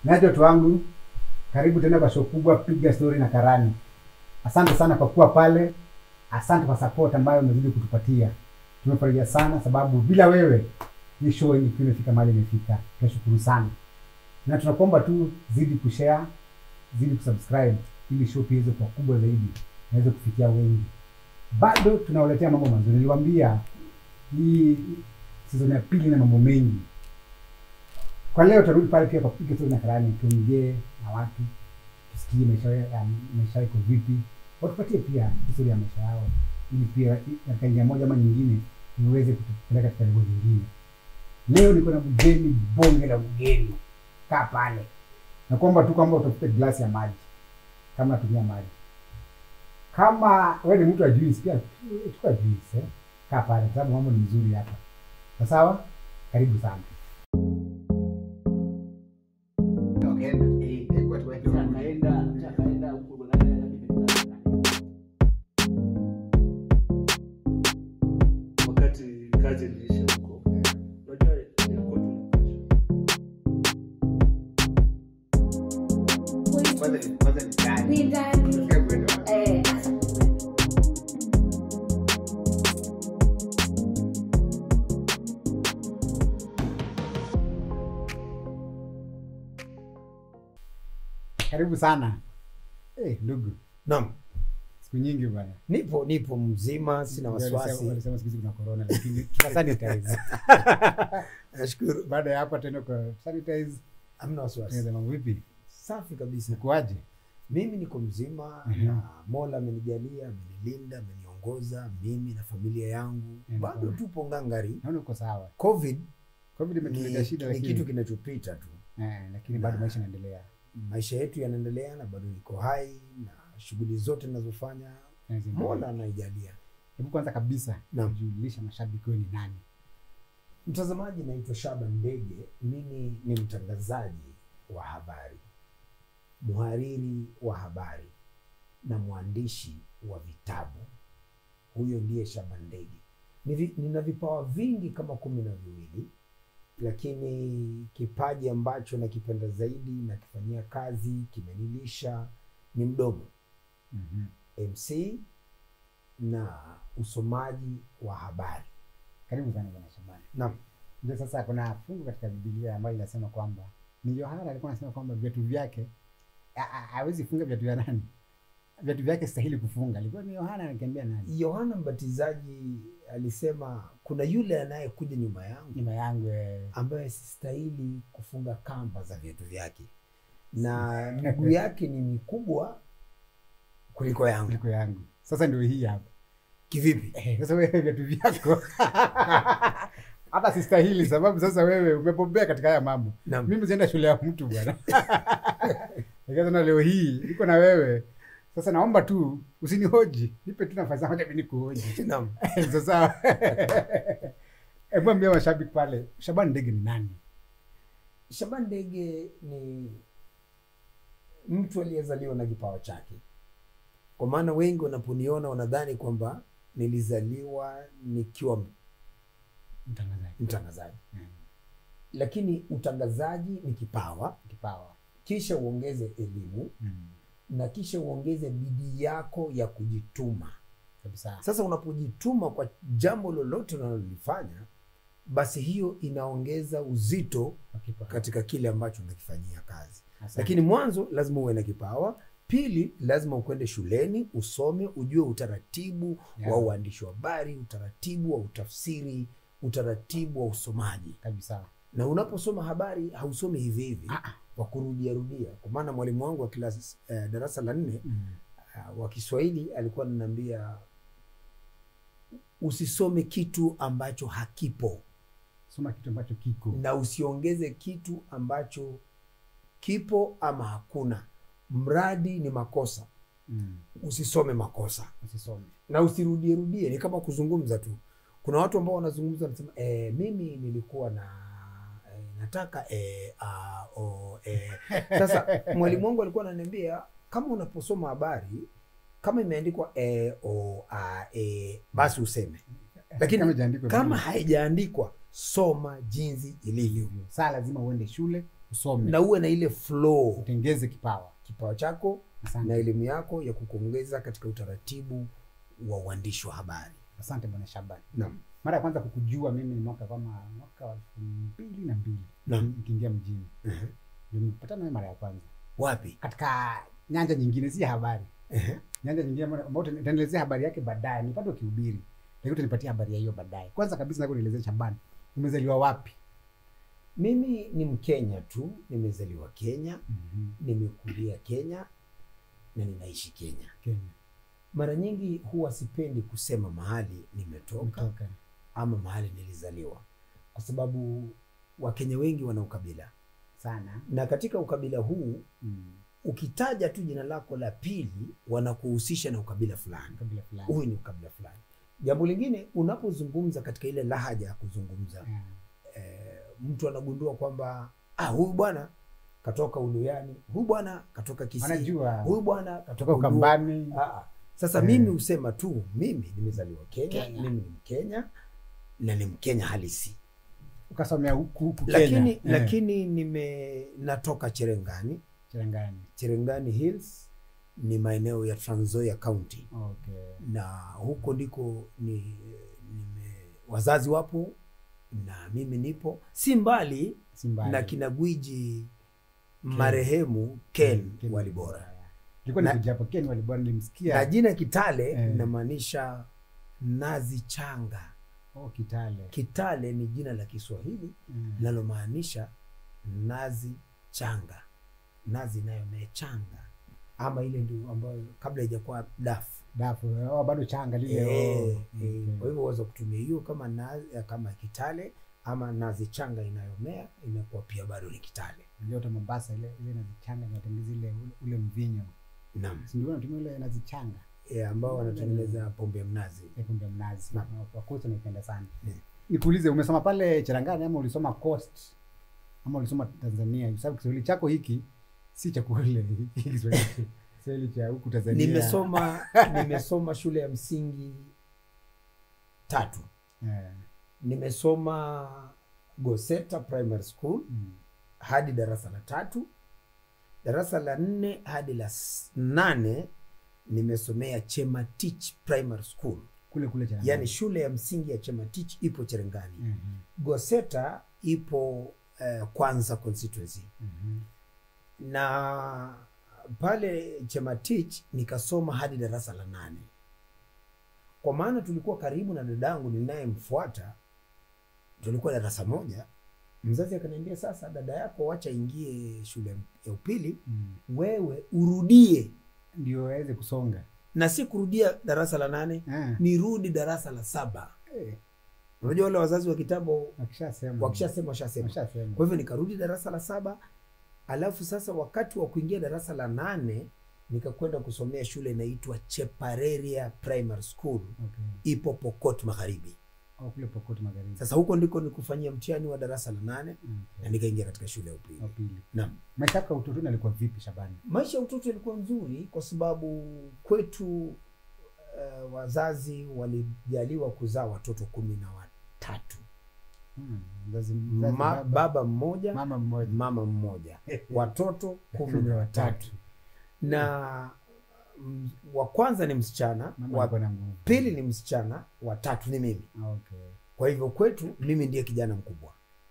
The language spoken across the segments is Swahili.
Nacho watu wangu, karibu tena kwa show kubwa Piga Story na Karani. Asante sana kwa kuwa pale, asante kwa support ambayo umezidi kutupatia. Tumefurahia sana sababu bila wewe hii show ilikuwa imefika mahali imefika. Tunashukuru sana, na tunakuomba tu zidi kushare, zidi kusubscribe ili show pia iweze kuwa kubwa zaidi, naweze kufikia wengi. Bado tunawaletea mambo mazuri. Niliwaambia hii season ya pili na mambo mengi. Kwa leo tutarudi pale pia kwa Piga Story na Karani, tuongee na watu, tusikie maisha ya maisha yako vipi, watupatie pia historia ya maisha yao, ili pia katika njia moja ama nyingine iweze kutupeleka katika level nyingine. Leo niko na mgeni, bonge la mgeni. Kaa pale, nakuomba tu kwamba utafute glasi ya maji kama natumia maji. Kama wewe ni mtu wa juice, pia chukua juice eh. Kaa pale, kwa sababu mambo ni mzuri hapa. Sawa sawa, karibu sana. wakati kazi iliisha huko unajua ilikuwa tunapasha Ni ndani. Eh, Karibu sana. Eh, ndugu, Naam, siku nyingi bwana. nipo nipo mzima, sina Walisema- wasiwasi. Walisema siku hizi kuna corona, lakini tutasanitize. Nashukuru, Baada ya hapo tena kwa sanitize. hamna wasiwasi. Tunaweza mambo vipi? Safi kabisa. Ukoaje? Mimi niko mzima Mhm. na Mola amenijalia, amenilinda, ameniongoza mimi na familia yangu, Ndiyo. bado tupo ngangari. Naona uko sawa. Covid Covid imetuletea ni, shida ni lakini kitu kinachopita tu. eh, lakini bado Na- maisha yanaendelea. Maisha yetu yanaendelea na bado niko hai na shughuli zote ninazofanya Mwenyezi Mungu. Mola anaijalia. Hebu kwanza kabisa Naam. julisha mashabiki wewe ni nani? Mtazamaji, naitwa Shaban Ndege. Mimi ni mtangazaji wa habari, mhariri wa habari na mwandishi wa vitabu. Huyo ndiye Shaban Ndege. Nivi- Nina vipawa vingi kama kumi na viwili, lakini kipaji ambacho nakipenda zaidi nakifanyia kazi, kimenilisha ni mdomo, Mhm. MC na usomaji wa habari. Karibu sana bwana Shabani. Naam. Ndio sasa kuna fungu katika Biblia ambayo inasema kwamba ni Yohana alikuwa anasema kwamba viatu vyake ha- ha- hawezi funga viatu vya nani? Viatu vyake stahili kufunga. Alikuwa ni Yohana anakiambia nani? Yohana Mbatizaji alisema kuna yule anayekuja nyuma yangu Nyuma yangu eh, ambaye sistahili kufunga kamba za viatu vyake, na miguu yake ni mikubwa kuliko yangu. kuliko yangu. Sasa ndio hii hapa. Kivipi? Eh, Sasa wewe viatu vyako hata sistahili, sababu sasa wewe umebombea katika haya mambo. Naam. Mimi sienda shule ya mtu bwana. Lakini sana leo hii niko na wewe. Sasa naomba tu usinihoji, nipe tu nafasi moja mimi nikuhoji. Naam. Sasa hebu ambia mashabiki pale, Shaban Ndege ni nani? Shaban Ndege ni mtu aliyezaliwa na kipawa chake, kwa maana wengi wanaponiona wanadhani kwamba nilizaliwa nikiwa Mtangazaji. mtangazaji, Mm. lakini utangazaji ni kipawa, Kipawa. kisha uongeze elimu Mm. na kisha uongeze bidii yako ya kujituma. Kabisa. Sasa unapojituma kwa jambo lolote unalolifanya, basi hiyo inaongeza uzito Kipawa. katika kile ambacho unakifanyia kazi. Asante. Lakini mwanzo lazima uwe na kipawa. Pili, lazima ukwende shuleni usome, ujue utaratibu Yeah. wa uandishi wa habari, utaratibu wa utafsiri, utaratibu wa usomaji. kabisa. Na unaposoma habari hausomi hivi hivi Ah, ah. kwa kurudia rudia. Kwa maana mwalimu wangu wa kilasi eh, darasa la nne Mm. uh, wa Kiswahili alikuwa ananiambia usisome kitu ambacho hakipo Soma kitu ambacho kiko. na usiongeze kitu ambacho kipo ama hakuna. Mradi ni makosa, Mm. usisome makosa Usisome. na usirudie rudie. Ni kama kuzungumza tu. Kuna watu ambao wanazungumza wanasema, e, mimi nilikuwa na e, nataka e, a, o, e. Sasa mwalimu wangu alikuwa ananiambia kama unaposoma habari kama imeandikwa e, o, a, e, basi useme, lakini Kama ijaandikwa kama vizuri. haijaandikwa soma jinsi ilivyo. saa lazima uende shule usome na uwe na ile flow utengeze kipawa kipawa chako asante na elimu yako ya kukuongeza katika utaratibu wa uandishi wa habari asante bwana shabani naam mara ya kwanza kukujua mimi ni mwaka kama mwaka wa elfu mbili na mbili Naam. nikiingia mjini Mhm. ndio nimepatana nawe mara ya kwanza wapi katika nyanja nyingine si ya habari Ehe. nyanja nyingine ambayo ambayo utaelezea habari yake baadaye nipate ukihubiri lakini utanipatia habari ya hiyo baadaye kwanza kabisa nataka unielezee shabani umezaliwa wapi mimi ni mkenya tu nimezaliwa kenya mm-hmm. nimekulia kenya na ninaishi kenya kenya mara nyingi huwa sipendi kusema mahali nimetoka umetoka ama mahali nilizaliwa kwa sababu wakenya wengi wana ukabila sana na katika ukabila huu mm. ukitaja tu jina lako la pili wanakuhusisha na ukabila fulani kabila fulani huyu ni ukabila fulani jambo lingine unapozungumza katika ile lahaja ya kuzungumza Yeah. eh, mtu anagundua kwamba ah, huyu bwana katoka uluyani huyu bwana katoka kisii wanajua huyu bwana katoka toka Uluo. ukambani Ah, ah. sasa Eh. mimi husema tu mimi nimezaliwa kenya, Kenya. mimi ni mkenya na ni mkenya halisi ukasomea huku huku lakini Kenya. lakini nime natoka cherengani cherengani cherengani hills ni maeneo ya Trans Nzoia county okay na huko ndiko ni nime wazazi wapo na mimi nipo si mbali si mbali na kina gwiji marehemu ken Ken walibora ilikuwa Na- nikuja hapo ken walibora nilimsikia na jina kitale Eh. inamaanisha nazi changa oh, kitale kitale ni jina la kiswahili Mm. linalomaanisha nazi changa nazi inayomea changa ama ile ndio ambayo kabla ijakuwa dafu dafu oh, bado changa lile Eh, oh, eh, okay. kwa hivyo waweza kutumia hiyo kama nazi, kama kitale ama nazi changa inayomea inakuwa pia bado ni kitale Unajua hata Mombasa ile ile nazichanga inatengeza ile ule, ule mvinyo naam si ndio wanatumia ile nazichanga e, ambao wanatengeneza pombe ya mnazi ile pombe ya mnazi Naam. wakosi naipenda sana Naam. nikuulize umesoma pale Cherangani ama ulisoma Coast ama ulisoma Tanzania kwa sababu Kiswahili chako hiki si cha kule hiki Kiswahili Kiswahili cha huku Tanzania nimesoma nimesoma shule ya msingi tatu eh, nimesoma goseta primary school mm, hadi darasa la tatu darasa la nne hadi la s- nane nimesomea chematich primary school kule kule Cherangani yaani shule ya msingi ya chematich ipo cherengani Mhm, goseta ipo eh, kwanza constituency mhm. na pale chematich nikasoma hadi darasa la nane kwa maana tulikuwa karibu na dadangu ninayemfuata tulikuwa darasa moja mzazi akaniambia sasa dada yako wacha ingie shule ya upili Mm. wewe urudie ndio waweze kusonga na si kurudia darasa la nane eh, nirudi darasa la saba eh, unajua wale wazazi wa kitambo wakishasema wakishasema washasema wakishasema kwa hivyo nikarudi darasa la saba alafu sasa wakati wa kuingia darasa la nane nikakwenda kusomea shule inaitwa chepareria primary school okay. ipo pokot magharibi au kule Pokot Magharibi sasa huko ndiko nikufanyia mtihani wa darasa la nane na okay. nikaingia katika shule ya upili wa pili naam maisha yako ya utotoni alikuwa vipi Shabani maisha ya utoto yalikuwa nzuri kwa sababu kwetu uh, wazazi walijaliwa kuzaa watoto kumi na watatu Hmm, mzazi, mzazi Ma, baba, baba mmoja mama mmoja mama mmoja watoto kumi na watatu na mm, wa kwanza ni msichana mama wa alikuwa na nguvu pili ni msichana wa tatu ni mimi okay. kwa hivyo kwetu mimi ndiye kijana mkubwa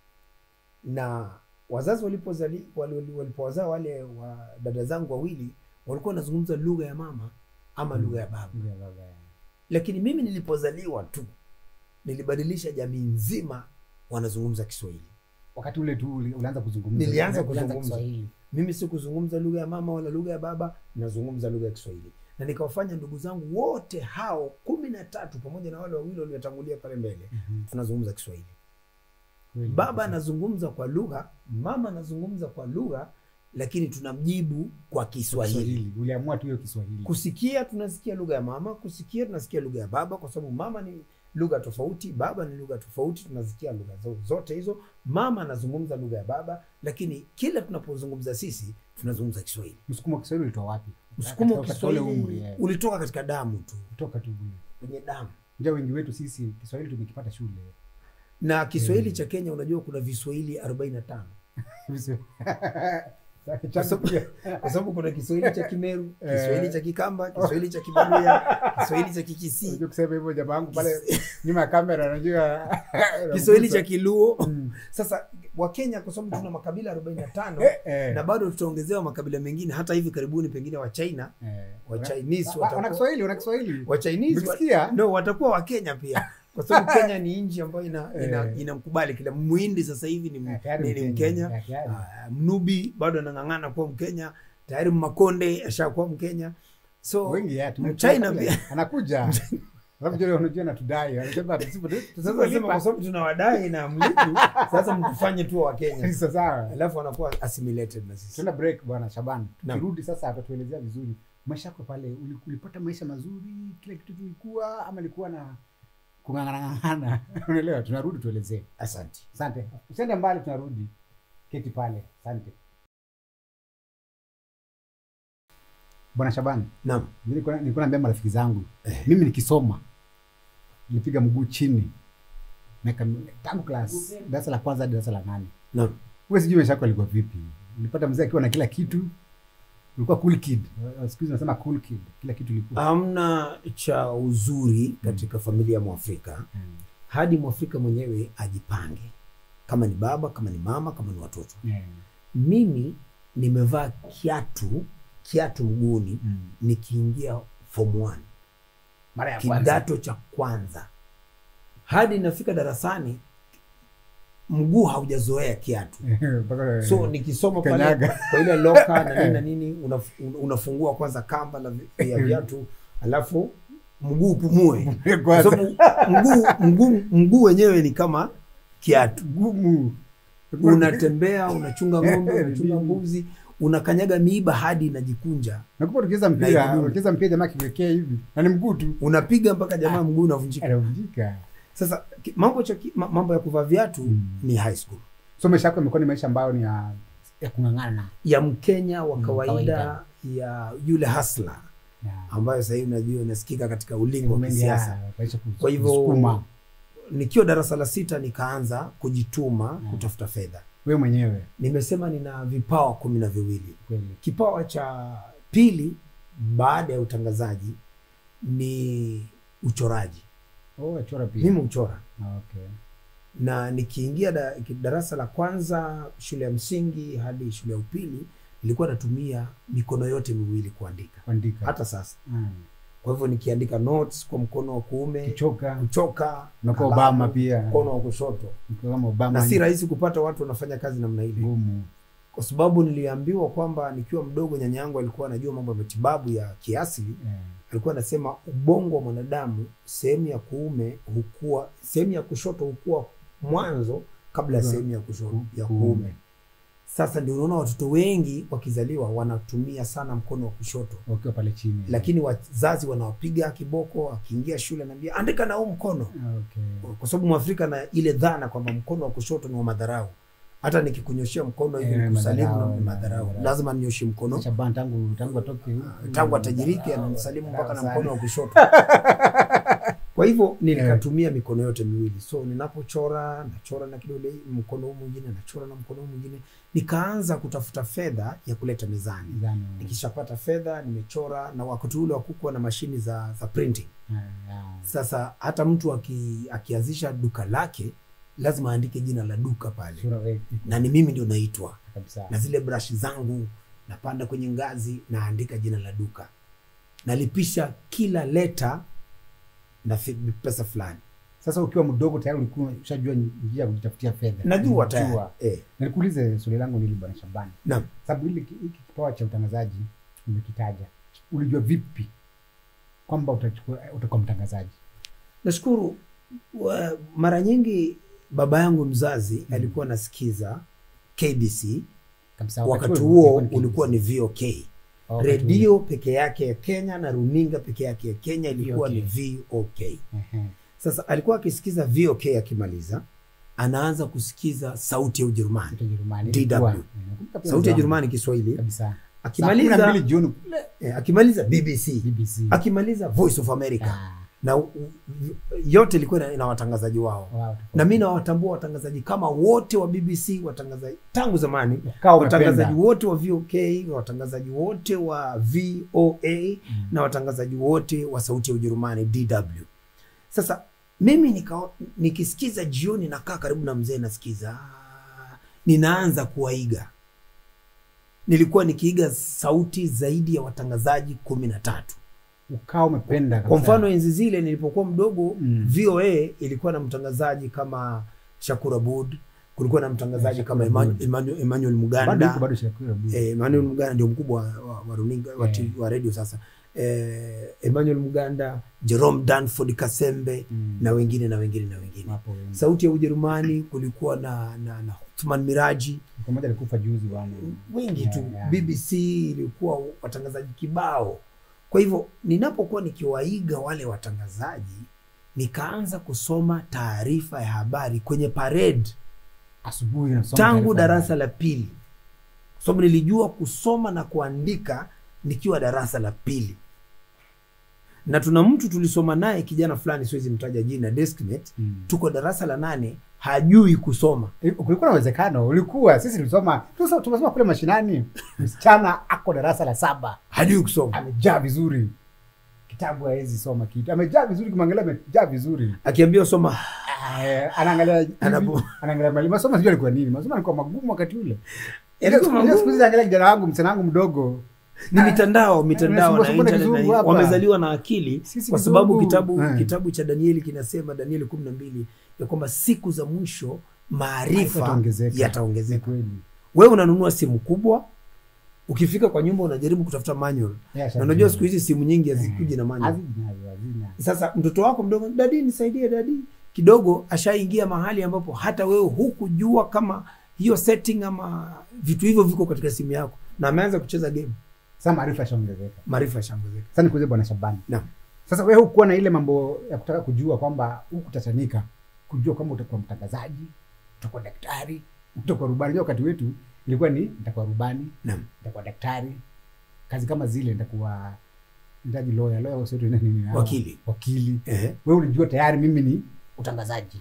na wazazi walipozali wali- wali- walipowazaa wale wa dada zangu wawili walikuwa wanazungumza lugha ya mama ama Mm. lugha ya baba Ndio baba lakini mimi nilipozaliwa tu nilibadilisha jamii nzima wanazungumza kiswahili wakati ule tu uli- ulianza kuzungumza Nilianza Ulianza kuzungumza. Kiswahili mimi si kuzungumza lugha ya mama wala lugha ya baba nazungumza lugha ya kiswahili na nikawafanya ndugu zangu wote hao kumi na tatu pamoja na wale wawili waliotangulia pale mbele Mhm. tunazungumza kiswahili Kweli baba kabisa. anazungumza kwa lugha mama anazungumza kwa lugha lakini tunamjibu kwa kiswahili Kiswahili uliamua tu hiyo Kiswahili kusikia tunasikia lugha ya mama kusikia tunasikia lugha ya baba kwa sababu mama ni lugha tofauti baba ni lugha tofauti tunasikia lugha zo- zote hizo mama anazungumza lugha ya baba lakini kila tunapozungumza sisi tunazungumza kiswahili msukumo wa Kiswahili ulitoa wapi msukumo wa Katika- katika ule umri kiswahili eh. ulitoka katika damu tu kutoka tu kule kwenye damu ndio wengi wetu sisi Kiswahili tumekipata shule na kiswahili Mm. cha kenya unajua kuna viswahili 45 Kwa sababu- kwa sababu kuna kiswahili cha kimeru kiswahili cha kikamba kiswahili cha kibaluya kiswahili cha kikisii Unajua kusema hivyo jamaa wangu pale nyuma ya kamera unajua kiswahili cha kiluo Mm. sasa wakenya kwa sababu tuna makabila 45 Eh, eh. na bado tutaongezewa makabila mengine hata hivi karibuni pengine wa china Eh. wa Chinese Wa- wa- wana watakuwa Kiswahili, wana Kiswahili. wa Chinese wa, Umesikia? no watakuwa wa Kenya pia kwa sababu Kenya ni nchi ambayo ina, ina, Eh. inamkubali kila Muhindi sasa hivi ni, Eh, tayari ni, ni Mkenya. Mkenya Eh, tayari. Ah, Mnubi bado anang'ang'ana kuwa Mkenya tayari Mmakonde ashakuwa Mkenya so Wengi ya, tume- Mchina tume- pia. anakuja alafu jua unajua anatudai anasema tusipo- sasa tusipolipa- nasema kwa sababu tunawadai na mlipu sasa mtufanye tu wa Kenya Sasa sawa. alafu anakuwa assimilated na sisi Tuna break bwana Shaban. Naam. Tukirudi sasa atatuelezea vizuri maisha yako pale uli- ulipata maisha mazuri, kila kitu kilikuwa ama ilikuwa na kung'ang'ana unaelewa? Tunarudi tuelezee. asante Asante. Usiende mbali, tunarudi. Keti pale. Asante. Bwana Shaban, naam nilikuwa nilikuwa naambia marafiki zangu Eh. mimi nikisoma nilipiga mguu chini miaka mi- tangu class darasa la kwanza hadi darasa la nane naam wewe sijui maisha yako alikuwa vipi ulipata mzee akiwa na kila kitu ulikuwa cool kid Uh, siku hizi nasema cool kid kila kitu ilikuwa hamna cha uzuri katika familia ya mwafrika Mm. hadi mwafrika mwenyewe ajipange kama ni baba kama ni mama kama ni watoto Yeah. mimi nimevaa kiatu kiatu mguuni Mm. nikiingia form 1 mara ya kwanza kidato cha kwanza hadi nafika darasani mguu haujazoea kiatu Mpaka- so nikisoma pale Kanyaga. kwa ile loka na nini na nini unaf, unafungua kwanza kamba la vi- ya viatu alafu mguu upumue kwa Kwanza. sababu mguu mguu mguu wenyewe ni kama kiatu gumu unatembea unachunga ng'ombe Eh, unachunga nini? mbuzi unakanyaga miiba hadi inajikunja nakupa tukicheza Na mpira igumu. ukicheza mpira jamaa kiwekea hivi na ni mguu tu unapiga mpaka jamaa mguu unavunjika anavunjika sasa ki- mambo cha ki- ma- mambo ya kuvaa viatu Mm. ni high school so maisha yako imekuwa ni maisha ambayo ni ya ya kung'ang'ana ya mkenya wa Mm, kawaida kawaida. ya yule hasla Ya. ambayo sasa hivi unajua inasikika katika ulingo wa Mengi kisiasa ya maisha kus- Kwa hivyo- kusukuma. nikiwa darasa la sita nikaanza kujituma Mm. kutafuta fedha wewe mwenyewe nimesema nina vipawa kumi na viwili kweli kipawa cha pili baada ya utangazaji ni uchoraji oh achora pia mimi uchora Ah, okay na nikiingia da, ki- darasa la kwanza shule ya msingi hadi shule ya upili nilikuwa natumia mikono yote miwili kuandika kuandika hata sasa Mm. kwa hivyo nikiandika notes kwa mkono wa kuume kichoka kuchoka unakuwa kalamu, Obama pia mkono wa kushoto Ukiwa kama Obama na si rahisi kupata watu wanafanya kazi namna ile ngumu kwa sababu niliambiwa kwamba nikiwa mdogo nyanya yangu alikuwa anajua mambo ya matibabu ya kiasili Eh, alikuwa anasema ubongo wa mwanadamu sehemu ya kuume hukua sehemu ya kushoto hukua mwanzo kabla ya Ku- sehemu ya kushoto ku- ya kuume. kuume sasa ndio unaona watoto wengi wakizaliwa wanatumia sana mkono wa kushoto wakiwa pale chini lakini wazazi wanawapiga kiboko akiingia shule anaambia andika na huu mkono Ah, okay kwa sababu mwafrika na ile dhana kwamba mkono wa kushoto ni wa madharau hata nikikunyoshea mkono hivi Eh, nikusalimu na madharau, ni madharau madharau. lazima ninyoshe mkono Shaban tangu tangu atoke tangu atajiriki ananisalimu mpaka na Sana. mkono wa kushoto kwa hivyo nilikatumia mikono yote miwili so ninapochora nachora na kidole mkono huu mwingine nachora na mkono huu mwingine nikaanza kutafuta fedha ya kuleta mezani Zano. nikishapata fedha nimechora na wakati ule wakukuwa na mashini za, za printing Ah, ah. sasa hata mtu aki, akianzisha duka lake lazima aandike jina la duka pale Sura wewe na ni mimi ndio naitwa kabisa na zile brush zangu napanda kwenye ngazi naandika jina la duka nalipisha kila leta na fi- pesa fulani sasa ukiwa mdogo tayari ulikuwa ushajua njia ya kujitafutia fedha najua Unajua. tayari eh, Na nikuulize swali langu nili bwana Shabani naam sababu hili hiki kipawa cha utangazaji umekitaja ulijua vipi kwamba utachukua utakuwa mtangazaji nashukuru wa- mara nyingi baba yangu mzazi alikuwa anasikiza kbc kabisa wakati huo huo ni ulikuwa ni vok wakati redio peke yake ya kenya na runinga peke yake ya kenya ilikuwa VOK. ni vok ule. Ehe. sasa alikuwa akisikiza vok akimaliza anaanza kusikiza sauti ya ujerumani Sauti ya Ujerumani. DW. Ilikuwa. Eh, nakumbuka pia sauti ya mzee Jerumani Kiswahili, wangu. kabisa Saa kumi na akimaliza mbili jioni kule eh, akimaliza BBC, BBC akimaliza Voice of America, Ah, na u- u- yote ilikuwa ina- ina watangazaji wao Wow, na mi nawatambua watangazaji kama wote wa bbc watangazaji tangu zamani Ukawa umependa. watangazaji wote wa vok watangazaji wote wa voa Mm. na watangazaji wote wa sauti ya ujerumani dw sasa mimi nika, nikisikiza jioni nakaa karibu na mzee nasikiza ah, ninaanza kuwaiga nilikuwa nikiiga sauti zaidi ya watangazaji kumi na tatu ukawa umependa kwa kabisa. mfano enzi zile nilipokuwa mdogo Mm. voa ilikuwa na mtangazaji kama shakur abud kulikuwa na mtangazaji Yeah, kama Shakur Emmanuel, Aboud. Emmanuel, Emmanuel bado muganda yuko bado Shakira Abud. eh, Emmanuel Muganda ndio mkubwa wa, wa runinga wa, Eh. TV wa radio sasa eh, Emmanuel Muganda, Jerome Danford Kasembe Mm. na wengine na wengine na wengine. Wapo wengi. Sauti ya Ujerumani kulikuwa na na, na Othman Miraji Mtu mmoja alikufa juzi bwana. wengi Yeah, tu yeah. BBC ilikuwa watangazaji kibao. Kwa hivyo ninapokuwa nikiwaiga wale watangazaji, nikaanza kusoma taarifa ya habari kwenye parade Asubuhi nasoma tangu taarifa darasa la pili kwa sababu nilijua kusoma na kuandika nikiwa darasa la pili na tuna mtu tulisoma naye kijana fulani siwezi mtaja jina deskmate Mm. tuko darasa la nane hajui kusoma Eh, kulikuwa na uwezekano ulikuwa sisi tulisoma tulisoma tumesoma kule mashinani msichana ako darasa la saba hajui kusoma amejaa vizuri kitabu hawezi soma kitu amejaa vizuri kimwangalia amejaa vizuri akiambiwa soma Eh, anaangalia hivi, Anapo- anaangalia mwalimu masomo sijui alikuwa nini masomo alikuwa magumu wakati ule Yalikuwa Ile- ile magumu. siku hizi naangalia kijana wangu msichana wangu mdogo ni mitandao mitandao na Unasumbua-sumbua na internet na kizungu hapa. wamezaliwa na akili Sisi kwa sababu kizungu. kitabu Eh. kitabu cha danieli kinasema danieli kumi na mbili ya kwamba siku za mwisho maarifa Yataongezeka. Ni yataongezeka kweli wewe unanunua simu kubwa ukifika kwa nyumba unajaribu kutafuta manual Yeah, na unajua siku hizi simu nyingi hazikuji na manual hazina hazina sasa mtoto wako mdogo dadi nisaidie dadi kidogo ashaingia mahali ambapo hata wewe hukujua kama hiyo setting ama vitu hivyo viko katika simu yako na ameanza kucheza game sasa maarifa yashaongezeka maarifa yashaongezeka sasa nikuulize bwana Shabani Naam. sasa wewe hukuwa na ile mambo ya kutaka kujua kwamba hukutatanika kujua kama utakuwa mtangazaji utakuwa daktari utakuwa rubani Unajua wakati wetu ilikuwa ni nitakuwa rubani Naam. nitakuwa daktari kazi kama zile nitakuwa ndaji lawyer lawyer wasio nini nini Wakili. wakili Ehe. wewe ulijua tayari mimi ni utangazaji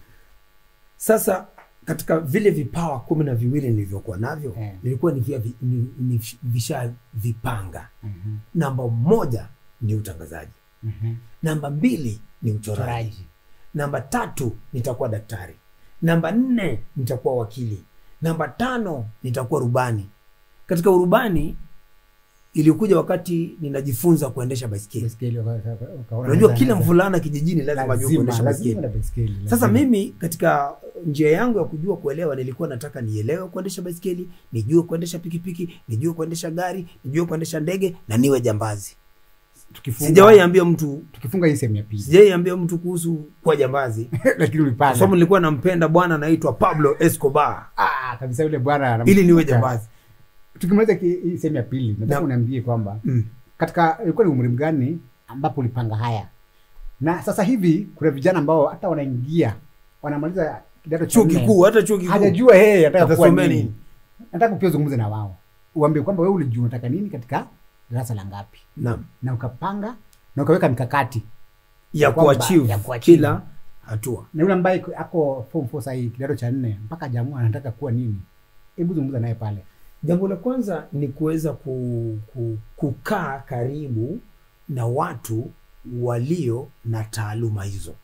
sasa katika vile vipawa kumi na viwili nilivyokuwa navyo Eh. nilikuwa ni vya vi- ni- ni visha vipanga Mhm, namba moja ni utangazaji mhm. namba mbili ni uchoraji Uchoraji. namba tatu nitakuwa daktari namba nne nitakuwa wakili namba tano nitakuwa rubani katika urubani ilikuja wakati ninajifunza kuendesha baiskeli Baiskeli waka- waka- wakaona unajua naweza- kila naweza- mvulana kijijini lazima ajue kuendesha lazima baiskeli na baiskeli sasa lazima. mimi katika njia yangu ya kujua kuelewa nilikuwa nataka nielewe kuendesha baiskeli nijue kuendesha pikipiki nijue kuendesha gari nijue kuendesha ndege na niwe jambazi tukifunga sijawahi ambia mtu tukifunga hii sehemu ya pili sijawahi ambia mtu kuhusu kuwa jambazi lakini kwa ulipanda sababu nilikuwa nampenda bwana anaitwa pablo escobar ah kabisa yule bwana anam- ili niwe jambazi tukimaliza ki- hii sehemu ya pili nataka Naam. uniambie kwamba mm. katika ilikuwa ni umri gani ambapo ulipanga haya na sasa hivi kuna vijana ambao hata wanaingia wanamaliza kidato cha chuo nne, kikuu hata chuo kikuu hajajua yeye anataka kuwa Atasomea nini nini? nataka pia uzungumze na wao uambie kwamba wewe ulijua unataka nini katika darasa la ngapi naam na ukapanga na ukaweka mikakati ya Kwamba- kuachieve ya kuachieve. kila hatua na yule ambaye ako form four sahii kidato cha nne mpaka jamua anataka kuwa nini hebu zungumza naye pale jambo la kwanza ni kuweza ku, ku, kukaa karibu na watu walio na taaluma hizo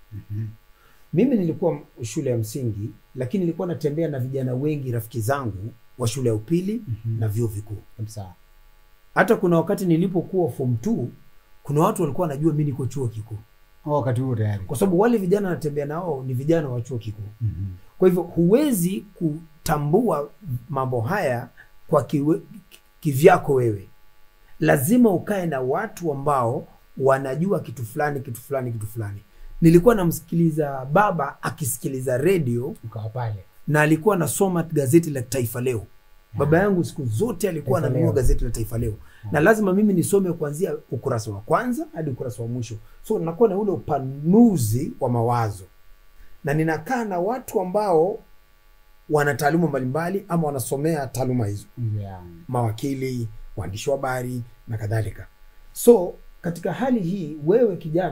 mimi nilikuwa shule ya msingi lakini nilikuwa natembea na vijana wengi rafiki zangu wa shule ya upili Mhm. na vyuo vikuu kabisa hata kuna wakati nilipokuwa form 2 kuna watu walikuwa wanajua mi niko chuo kikuu Oh, wakati huo tayari kwa sababu wale vijana natembea nao ni vijana wa chuo kikuu Mhm. kwa hivyo huwezi kutambua mambo haya kwa kiwe, kivyako wewe lazima ukae na watu ambao wanajua kitu fulani kitu fulani kitu fulani nilikuwa namsikiliza baba akisikiliza redio ukawa pale na alikuwa anasoma gazeti la taifa leo baba yangu siku zote alikuwa Taifa ananunua Leo. gazeti la taifa leo na lazima mimi nisome kuanzia ukurasa wa kwanza hadi ukurasa wa mwisho so nakuwa na ule upanuzi wa mawazo na ninakaa na watu ambao wana taaluma mbalimbali ama wanasomea taaluma hizo yeah. mawakili waandishi wa habari na kadhalika so katika hali hii wewe kijana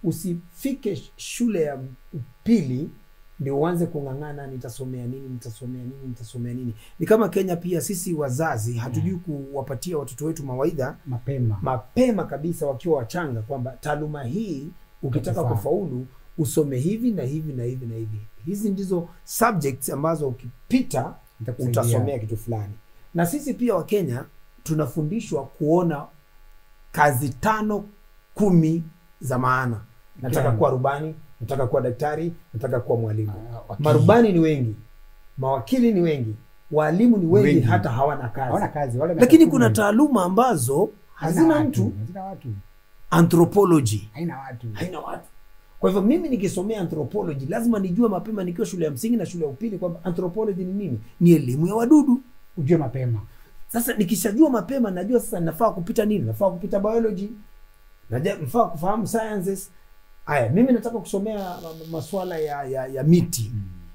usifike shule ya upili ndio uanze kung'ang'ana nitasomea nini nitasomea nini nitasomea nini ni kama kenya pia sisi wazazi hatujui kuwapatia watoto wetu mawaidha mapema mapema kabisa wakiwa wachanga kwamba taaluma hii ukitaka Itakufaa. kufaulu usome hivi na hivi na hivi na hivi hizi ndizo subjects ambazo ukipita Itakusaidia. utasomea kitu fulani na sisi pia wakenya tunafundishwa kuona kazi tano kumi za maana nataka Kila- kuwa rubani nataka kuwa daktari nataka kuwa mwalimu Ah, wakili. marubani ni wengi mawakili ni wengi waalimu ni wengi, Wengi. hata hawana kazi hawana kazi wale lakini miaka kuna kumi, taaluma ambazo hazina watu, mtu hazina watu anthropology haina watu haina watu kwa hivyo mimi nikisomea anthropology lazima nijue mapema nikiwa shule ya msingi na shule ya upili kwamba anthropology ni nini ni elimu ya wadudu ujue mapema sasa nikishajua mapema najua sasa nafaa kupita nini nafaa kupita biology najua nafaa kufahamu sciences haya mimi nataka kusomea ma- ma- maswala ya, ya, ya miti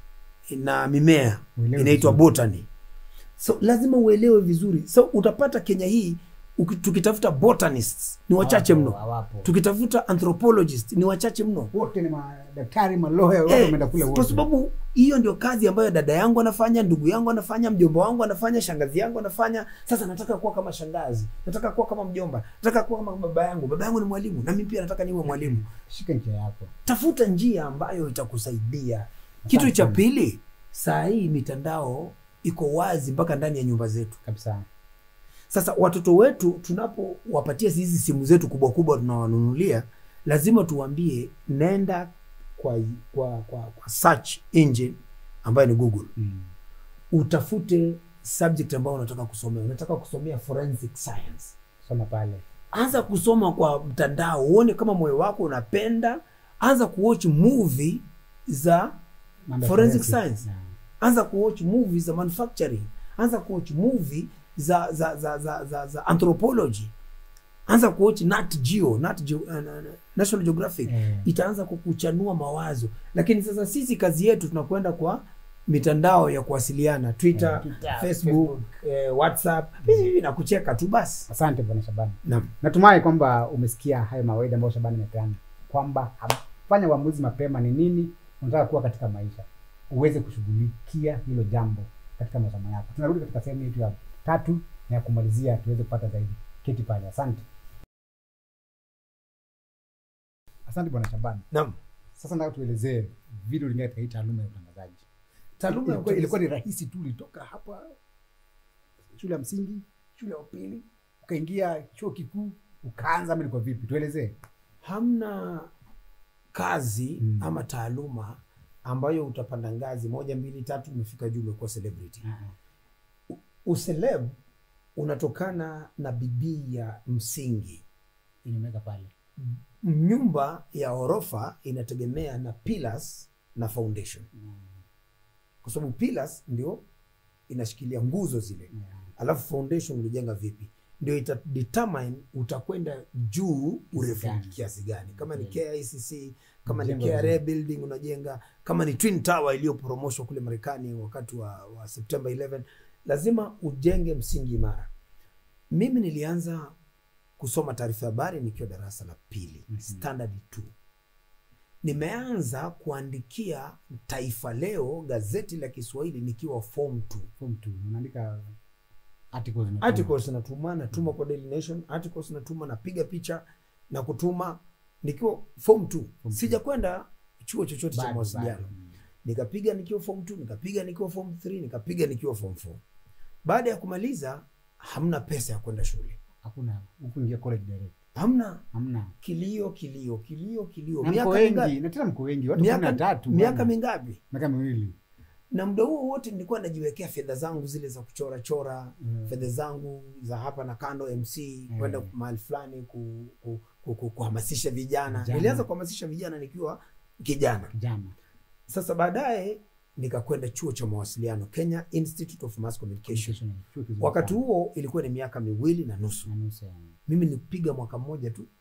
na mimea Uelewe inaitwa vizuri. botany so lazima uelewe vizuri so utapata kenya hii uki- tukitafuta botanists ni wachache Hawapo, mno hawapo tukitafuta anthropologists ni wachache mno wote ni madaktari maloya wote Eh, wameenda kule kwa wote sababu hiyo ndio kazi ambayo dada yangu anafanya ndugu yangu anafanya mjomba wangu anafanya shangazi yangu anafanya sasa nataka kuwa kama shangazi nataka kuwa kama mjomba nataka kuwa kama baba yangu baba yangu ni mwalimu na mimi pia nataka niwe mwalimu shika njia yako tafuta njia ambayo itakusaidia kitu cha sana. pili saa hii mitandao iko wazi mpaka ndani ya nyumba zetu kabisa sasa watoto wetu tunapowapatia hizi simu zetu kubwa kubwa tunawanunulia lazima tuwaambie nenda kwa, kwa, kwa, kwa search engine ambayo ni google mm. utafute subject ambayo unataka kusomea unataka kusomea forensic science soma pale anza kusoma kwa mtandao uone kama moyo wako unapenda anza kuwatch movie za Mambo ya Forensic forensic. science. Yeah. anza kuwatch movie za manufacturing anza kuwatch movie za za za za, za, za anthropology anza kuwatch nat geo nat geo, uh, national geographic Eh. itaanza kukuchanua mawazo lakini sasa sisi kazi yetu tunakwenda kwa mitandao ya kuwasiliana twitter, Eh, Twitter, facebook, Eh, whatsapp hivi na kucheka tu basi asante bwana shabani naam natumai kwamba umesikia hayo mawaida ambayo shabani amepeana kwamba fanya uamuzi mapema ni nini unataka kuwa katika maisha uweze kushughulikia hilo jambo katika masomo yako tunarudi katika sehemu yetu ya tatu na ya kumalizia tuweze kupata zaidi keti pale asante asante bwana shabani naam sasa nataka tuelezee video lingine katika hii taaluma ya utangazaji taaluma ya ilikuwa, utangazaji. ilikuwa ni rahisi tu ulitoka hapa shule ya msingi shule ya upili ukaingia chuo kikuu ukaanza ama ilikuwa vipi tuelezee hamna kazi Mm. ama taaluma ambayo utapanda ngazi moja mbili tatu umefika juu umekuwa celebrity useleb unatokana na bidii ya msingi inimeka pale nyumba ya ghorofa inategemea na pillars na foundation kwa sababu pillars ndio inashikilia nguzo zile alafu foundation ulijenga vipi ndio ita determine utakwenda juu urefu gani. kiasi gani kama ni Okay. KICC kama ni Mjengo KRA vizuri. building unajenga kama ni twin tower iliyoporomoshwa kule marekani wakati wa, wa september 11 lazima ujenge msingi imara mimi nilianza kusoma taarifa ya habari nikiwa darasa la pili Mhm. standard 2 nimeanza kuandikia taifa leo gazeti la kiswahili nikiwa form 2 form two unaandika articles unatuma. articles natuma natuma kwa Daily Nation articles natuma napiga picha na kutuma nikiwa form 2 two. sijakwenda chuo chochote cha Bado, mawasiliano bado. Mm. nikapiga nikiwa form 2 nikapiga nikiwa form 3 nikapiga nikiwa form 4 baada ya kumaliza hamna pesa ya kwenda shule hakuna hukuingia college direct hamna hamna kilio kilio kilio kilio na mko miaka wengi mingapi na tena mko wengi watu kumi na miaka, tatu miaka bwana. mingapi miaka miwili na muda huo wote nilikuwa najiwekea fedha zangu zile za kuchora chora Mm. fedha zangu za hapa na kando mc kwenda mahali fulani ku, ku, ku, ku, kuhamasisha vijana Vijana. nilianza kuhamasisha vijana nikiwa kijana kijana sasa baadaye nikakwenda chuo cha mawasiliano kenya institute of mass communication Communication, chuo kizuri wakati sana. huo ilikuwa ni miaka miwili na nusu Na nusu ya- mimi nilipiga mwaka mmoja tu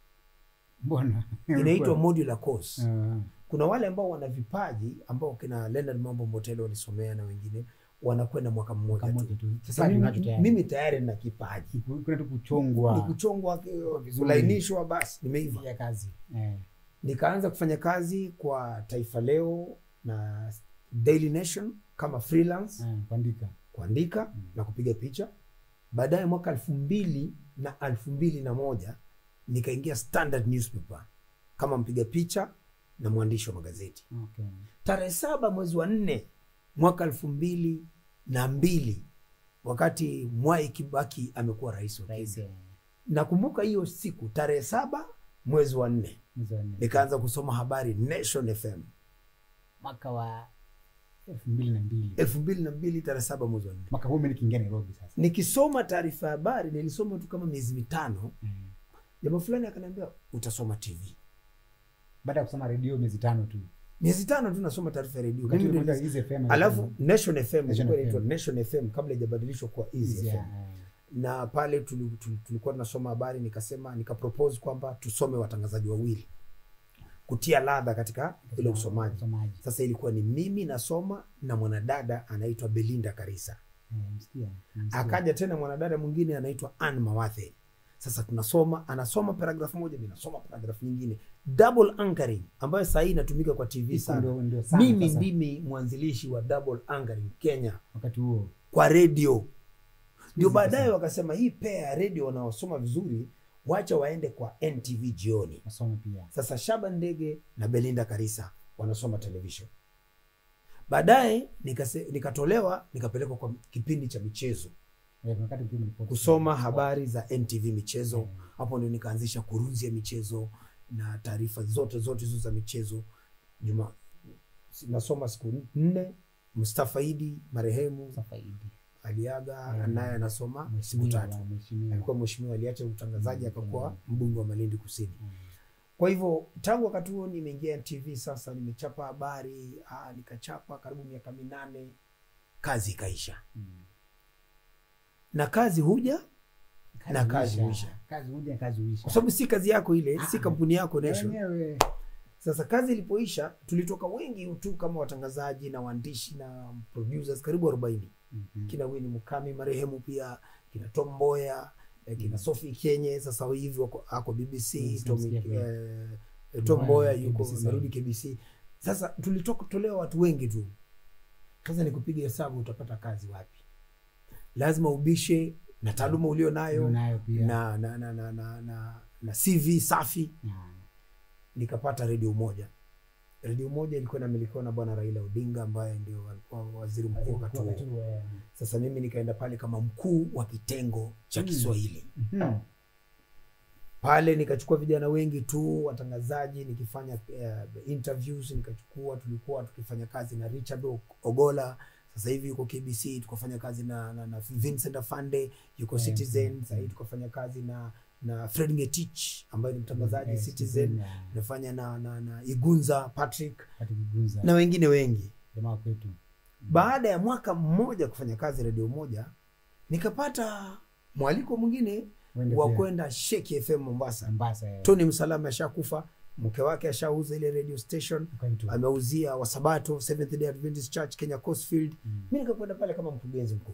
mbona inaitwa modular course Ah, kuna wale ambao wana vipaji ambao kina Leonard Mambo Mbotele walisomea na wengine wanakwenda mwaka mmoja mwaka tu. mmoja tu Sasa Kipaji mimi, unacho tayari. mimi tayari nina kipaji Ni ku- kuna tu kuchongwa ni kuchongwa, Vizuri. kulainishwa, basi nimeiva. ya kazi eh. nikaanza kufanya kazi kwa taifa leo na daily nation kama freelance Eh, kuandika kuandika na kupiga picha baadaye mwaka elfu mbili na elfu mbili na moja nikaingia standard newspaper kama mpiga picha na mwandishi wa magazeti okay. tarehe saba mwezi wa nne mwaka elfu mbili na mbili wakati mwai kibaki amekuwa rais wa Rais, kenya eh, nakumbuka hiyo siku tarehe saba mwezi wa nne mwezi wa nne. nikaanza kusoma habari nation fm mwaka wa elfu mbili na mbili elfu mbili na mbili tarehe saba mwezi wa nne mwaka huu mi nikiingia nairobi sasa nikisoma taarifa ya habari nilisoma tu kama miezi mitano Eh, jamaa fulani akaniambia utasoma tv baada ya kusoma redio miezi tano tu miezi tano tu nasoma taarifa ya redio Wakati Mimi ule ndio kuita Easy FM, alafu nation fm Nation ilikuwa FM. inaitwa nation fm kabla ijabadilishwa kuwa easy Easy, fm eh, na pale tuli- tuli- tulikuwa tunasoma habari nikasema nikapropose kwamba tusome watangazaji wawili kutia ladha katika ile usomaji usomaji sasa ilikuwa ni mimi nasoma na mwanadada anaitwa belinda karisa Eh, msikia, msikia. akaja tena mwanadada mwingine anaitwa Ann Mawathe. Sasa tunasoma, anasoma paragraph moja, mimi nasoma paragraph nyingine, double anchoring ambayo saa hii inatumika kwa TV Iko sana. ndio- ndio sana Mimi sasa. ndimi mwanzilishi wa double anchoring Kenya wakati huo kwa redio. Ndio Siku baadaye sasa. wakasema hii pea ya redio wanaosoma vizuri, wacha waende kwa NTV jioni. nasoma pia Sasa Shaban Ndege na Belinda Karisa wanasoma television. Baadaye nikase- nikatolewa nikapelekwa kwa kipindi cha michezo Eh, kuna wakati mkiwa mlipoti. kusoma habari za NTV michezo. Mm. Hapo ndio nikaanzisha kurunzi ya michezo na taarifa zote zote hizo za michezo. Juma nasoma siku nne. Mustafa Idi marehemu Safaidi. aliaga, Mm. naye anasoma siku Mheshimiwa, tatu. mheshimiwa. Alikuwa mheshimiwa, aliacha utangazaji Mm. akakuwa Mm. mbunge wa Malindi Kusini. Mm. Kwa hivyo tangu wakati huo nimeingia NTV, sasa nimechapa habari ah, nikachapa karibu miaka minane, kazi ikaisha, Mm. na kazi huja na kazi huisha. huisha. kazi huja kazi huisha kwa sababu si kazi yako ile, si Ah. kampuni yako Nation. wenyewe Sasa kazi ilipoisha, tulitoka wengi tu kama watangazaji na waandishi na producers karibu arobaini Mhm. kina Winnie Mukami marehemu, pia kina Tom Mboya eh, kina Sophie Kenye, sasa hivi wako ako BBC. Mm, Tom, simsikia pia. eh, eh, Tom Mboya KBC yuko sasa. amerudi KBC. Sasa tulitoka tolewa watu wengi tu. Sasa nikupiga hesabu, utapata kazi wapi? Lazima ubishe na taaluma ulio nayo nayo pia na na, na, na, na, na, na CV safi Ah. nikapata redio moja redio moja ilikuwa inamilikiwa na bwana raila odinga ambaye ndio alikuwa waziri mkuu wakati Wakati huo huo, eh. sasa mimi nikaenda pale kama mkuu wa kitengo cha Mm. kiswahili Mhm. pale nikachukua vijana wengi tu watangazaji nikifanya uh, interviews nikachukua tulikuwa tukifanya kazi na richard O- ogola sasa hivi yuko kbc tukafanya kazi na, na, na vincent afande yuko Eh, citizen mm, sahii tukafanya kazi na na fred ngetich ambaye ni mtangazaji Eh, citizen yeah. nafanya na, na, na igunza patrick Pati Kigunza, na wengine wengi jamaa kwetu baada ya mwaka mmoja kufanya kazi redio moja nikapata mwaliko mwingine Wende wa pia. kwenda Sheki FM Mombasa. Mombasa eh. Tony Msalama ashakufa, mke wake ashauza ile radio station, Ukaitwa. ameuzia Wasabato Seventh Day Adventist Church Kenya Coastfield. Mm. Mi nikakwenda pale kama mkurugenzi mkuu.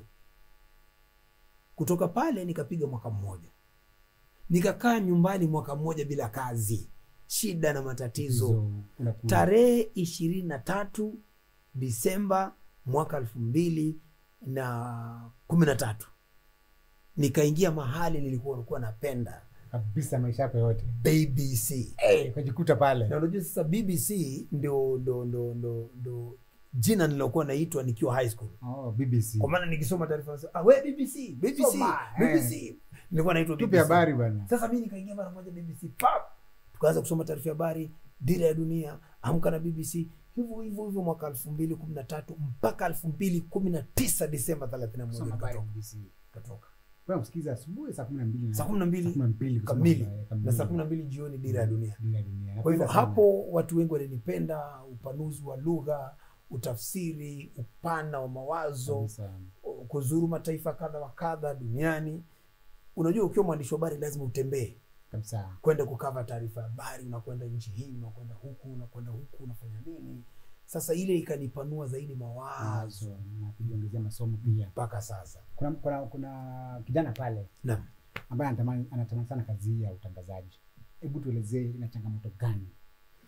Kutoka pale nikapiga mwaka mmoja, nikakaa nyumbani mwaka mmoja bila kazi, shida na matatizo Hizo, kuna kule. tarehe ishirini na tatu Disemba mwaka elfu mbili na kumi na tatu nikaingia mahali nilikuwa nilikuwa napenda kabisa maisha yako yote BBC. Eh, ukajikuta pale Na unajua sasa BBC ndio ndo, ndo, ndo, ndo jina nilokuwa naitwa nikiwa high school, oh, BBC kwa maana nikisoma taarifa nasema, ah, we BBC BBC Soma, BBC nilikuwa naitwa tupe BBC. habari bwana Sasa mi nikaingia mara moja BBC pap, tukaanza kusoma taarifa ya habari, dira ya dunia, amka na BBC, hivyo hivyo hivyo mwaka elfu mbili kumi na tatu mpaka elfu mbili kumi na tisa Disemba thelathini na moja Soma habari nikatoka BBC nikatoka. Wewe msikiza asubuhi saa kumi na mbili na- saa kumi na saa mbili kumi na mbili kusoma kamili habari, na saa kumi na mbili jioni dira ya dunia. Dira ya dunia. Kwa hivyo Napenda sana. hapo watu wengi walinipenda, upanuzi wa lugha, utafsiri, upana wa mawazo, Kabisa. kuzuru mataifa kadha wa kadha duniani. Unajua, ukiwa mwandishi wa habari lazima utembee kabisa kwenda kukava taarifa ya habari, unakwenda nchi hii, unakwenda huku, unakwenda huku, unafanya nini. Sasa ile ikanipanua zaidi mawazo mawazo na kujiongezea masomo pia mpaka sasa. kuna, kuna, kuna kijana pale Naam. ambaye anatamani anatamani sana kazi hii ya utangazaji hebu tuelezee ina changamoto gani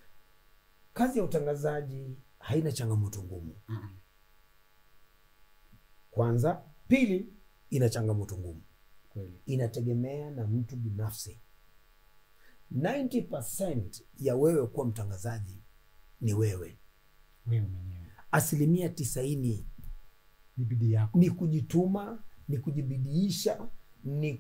kazi ya utangazaji haina changamoto ngumu Mm. kwanza pili ina changamoto ngumu Kweli. inategemea na mtu binafsi 90 ya wewe kuwa mtangazaji ni wewe Wewe mwenyewe. asilimia tisaini Ni bidii yako. ni kujituma ni kujibidiisha ni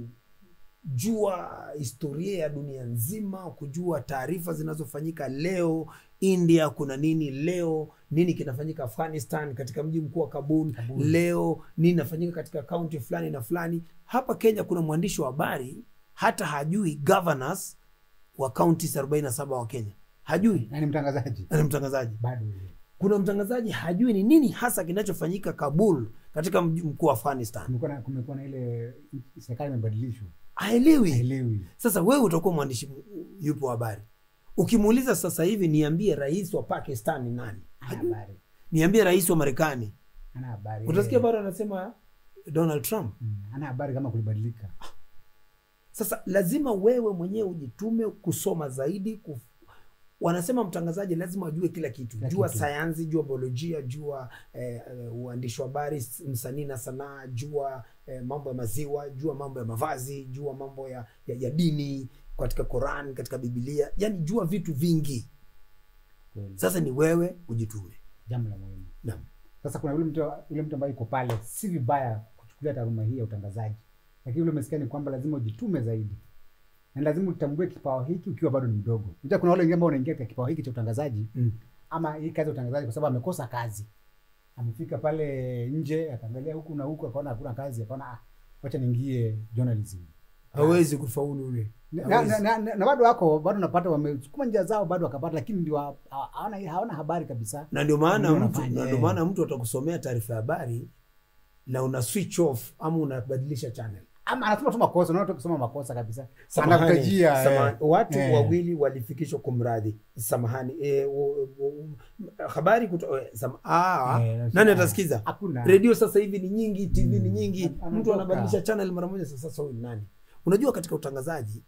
kujua historia ya dunia nzima kujua taarifa zinazofanyika leo india kuna nini leo nini kinafanyika afghanistan katika mji mkuu wa kabul Kabul. leo nini inafanyika katika kaunti fulani na fulani hapa kenya kuna mwandishi wa habari hata hajui governors wa kaunti 47 wa kenya hajui Na ni mtangazaji. na ni mtangazaji Bado yeye. kuna mtangazaji hajui ni nini hasa kinachofanyika kabul katika mji mkuu wa afghanistan Kumekuwa na kumekuwa na ile serikali imebadilishwa. haelewi Haelewi. sasa wewe utakuwa mwandishi m- yupo wa habari ukimuuliza sasa hivi niambie rais wa pakistan ni nani Hana Hajui. habari. niambie rais wa marekani Hana habari. utasikia Eh, bado anasema donald trump mm, Hana habari kama kulibadilika. sasa lazima wewe mwenyewe ujitume kusoma zaidi kuf... wanasema mtangazaji lazima ajue kila kitu Kila jua kitu. sayansi jua biolojia jua eh, eh, uandishi wa habari s- msanii na sanaa jua eh, mambo ya maziwa jua mambo ya mavazi jua mambo ya, ya, ya dini katika Quran katika Biblia yani jua vitu vingi Kweli. sasa ni wewe ujitume Jambo la muhimu. Naam. Sasa kuna yule mtu yule mtu ambaye yuko pale, si vibaya kuchukulia taaluma hii ya utangazaji, lakini yule umesikia ni kwamba lazima ujitume zaidi na lazima utambue kipawa hiki ukiwa bado ni mdogo. Unajua kuna wale wengine ambao wanaingia katika kipawa hiki cha utangazaji Mm. ama hii kazi ya utangazaji kwa sababu amekosa kazi, amefika pale nje akaangalia huku na huku, akaona hakuna kazi, akaona ah, wacha niingie journalism. hawezi kufaulu yule na, na, na, na, na bado wako bado napata wamesukuma njia zao bado wakapata, lakini ndio ha- ha- hawana hawana habari kabisa. na ndio maana Ndio mtu wanafanya, na ndio eh. maana mtu atakusomea taarifa ya habari na una switch off ama unabadilisha channel Ama anasema tu makosa, unaona tu kusoma makosa kabisa. Samahani, Anakutajia, samahani. eh. watu Eh. wawili walifikishwa kumradhi samahani e, o, o, habari kuto, e, sam, aa, Eh, nani eh, atasikiza Hakuna. redio sasa hivi ni nyingi tv ni Mm. nyingi An- mtu anatoka. anabadilisha channel mara moja sasa sasa huyu ni nani unajua katika utangazaji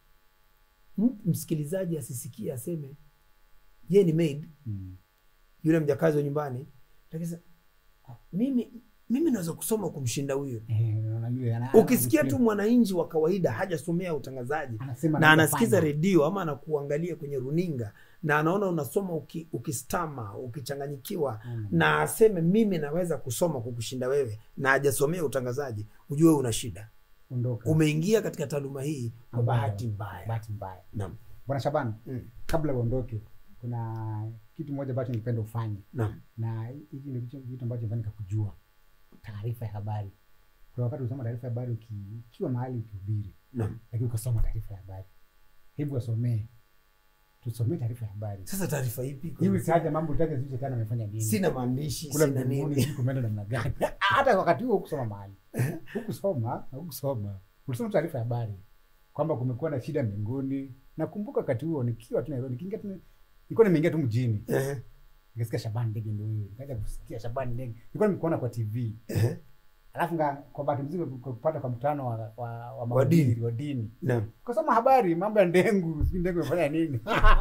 m- msikilizaji asisikie aseme ye ni maid Mm. yule mjakazi wa nyumbani lakini sasa, mimi mimi naweza kusoma kumshinda huyo Eh, unaona yule ana- ukisikia ana- tu mwananchi wa kawaida hajasomea utangazaji anasema na anaweza anasikiza fanya. redio ama anakuangalia kwenye runinga na anaona unasoma uki, ukistama ukichanganyikiwa Mm. na aseme mimi naweza kusoma kukushinda wewe na hajasomea utangazaji ujue una shida Ondoka. umeingia katika taaluma hii kwa Ambayo- bahati mbaya bahati mbaya. naam Bwana Shaban, Mm. kabla uondoke, kuna kitu moja ambacho ningependa ufanye, naam na hiki ndio kitu kitu ambacho nifanye kujua taarifa ya habari. Kuna wakati usoma taarifa ya habari uki- ukiwa mahali ukihubiri, naam lakini ukasoma taarifa ya habari, hebu wasomee, tusomee taarifa ya habari. sasa taarifa ipi Hii utaja mambo utaja sijui shetani amefanya nini. sina maandishi kula sina mbinguni nini sijui kumeenda namna gani. Hata wakati huo hukusoma mahali, hukusoma, hukusoma, ulisoma taarifa ya habari kwamba kumekuwa na shida mbinguni. Nakumbuka wakati huo nikiwa tu Nairobi, nikiingia tu, nilikuwa nimeingia tu mjini, Ehe, nikasikia Shaban Ndege ndio huyo, nikaja kusikia Shaban Ndege, nilikuwa nimekuona kwa TV, ehe. alafu nga kwa bahati nzuri kupata kwa mkutano wa wa, wa, Wa mahubiri, dini. wa dini naam kasoma habari mambo ya ndengu, sijui ndengu imefanya nini.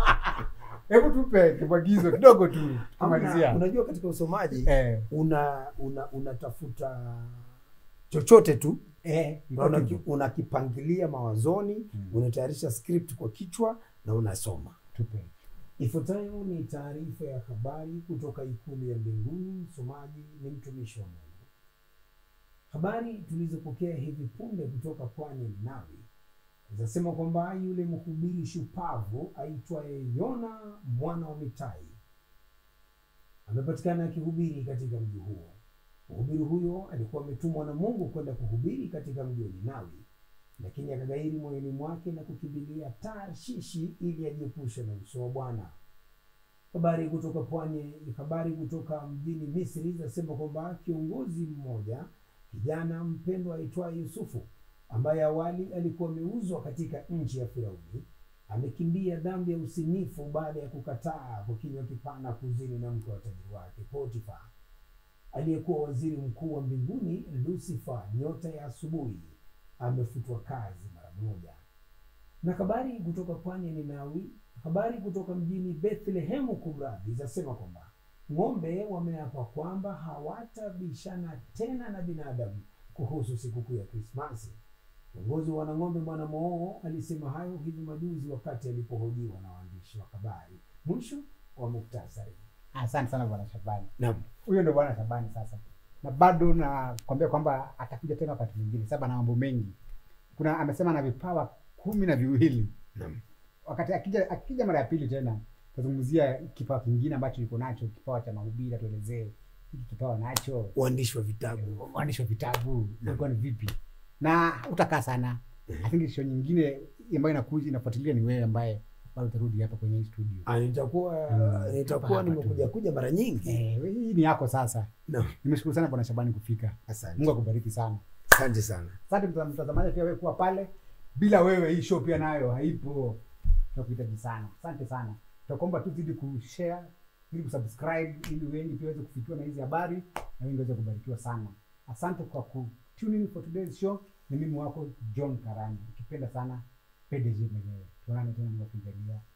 Hebu tupe kibwagizo kidogo tu Hamna, kumalizia. unajua katika usomaji Eh, una una unatafuta chochote tu eh, na unaki- unakipangilia mawazoni Mm. unatayarisha script kwa kichwa na unasoma tupe. ifuatayo ni taarifa ya habari kutoka ikulu ya mbinguni msomaji ni mtumishi wa mungu habari tulizopokea hivi punde kutoka pwani ya ninawi zinasema kwamba yule mhubiri shupavu aitwaye yona mwana wa mitai amepatikana akihubiri katika mji huo mhubiri huyo alikuwa ametumwa na mungu kwenda kuhubiri katika mji wa ninawi lakini akagairi moyoni mwake na kukimbilia tarshishi ili ajiepushe na uso wa bwana habari kutoka pwani habari kutoka mjini misri zinasema kwamba kiongozi mmoja kijana mpendwa aitwaye yusufu ambaye awali alikuwa ameuzwa katika nchi ya firauni amekimbia dhambi ya usinifu baada ya kukataa kwa kinywa kipana kuzini na mke wa tajiri wake potifa aliyekuwa waziri mkuu wa mbinguni lusifa nyota ya asubuhi amefutwa kazi mara moja Na habari kutoka pwani ya Ninawi, habari kutoka mjini Bethlehemu kumradhi, zasema kwamba ng'ombe wameapa kwamba hawatabishana tena na binadamu kuhusu sikukuu ya Krismasi. Kiongozi wa wanang'ombe Bwana Moo alisema hayo hivi majuzi wakati alipohojiwa na waandishi wa habari. Mwisho wa muktasari. Asante sana bwana Shabani. Naam. Huyo ndio bwana Shabani sasa, na bado nakwambia kwamba atakuja tena wakati mwingine, sababu ana mambo mengi. Kuna amesema na vipawa kumi na viwili. Naam. Wakati akija akija mara ya pili tena tazungumzia kipawa kingine ambacho yuko nacho, kipawa cha mahubiri. Atuelezee hiki kipawa nacho, Uandishi wa vitabu. uandishi wa vitabu ilikuwa ni vipi, na utakaa sana. I think show nyingine ambayo inakuja inafuatilia ni wewe ambaye bado utarudi hapa kwenye hii studio. Ah, nitakuwa Mm. nitakuwa Hapa tu. nimekuja kuja mara nyingi. Eh, hii ni yako sasa. Naam. Nimeshukuru sana bwana Shabani kufika. Mungu Asante. akubariki sana. Asante sana. Asante mta- mtazamaji, pia wewe kuwa pale. Bila wewe hii show pia nayo haipo. Tunakuhitaji sana. Asante sana. Tutakuomba tu zidi kushare, ili kusubscribe, ili wengi pia waweze kufikiwa na hizi habari na wengi waweze kubarikiwa sana. Asante kwa ku tune in for today's show. Ni mimi wako John Karani. Ukipenda sana PDG mwenyewe. Tuonane tena Mungu akijalia.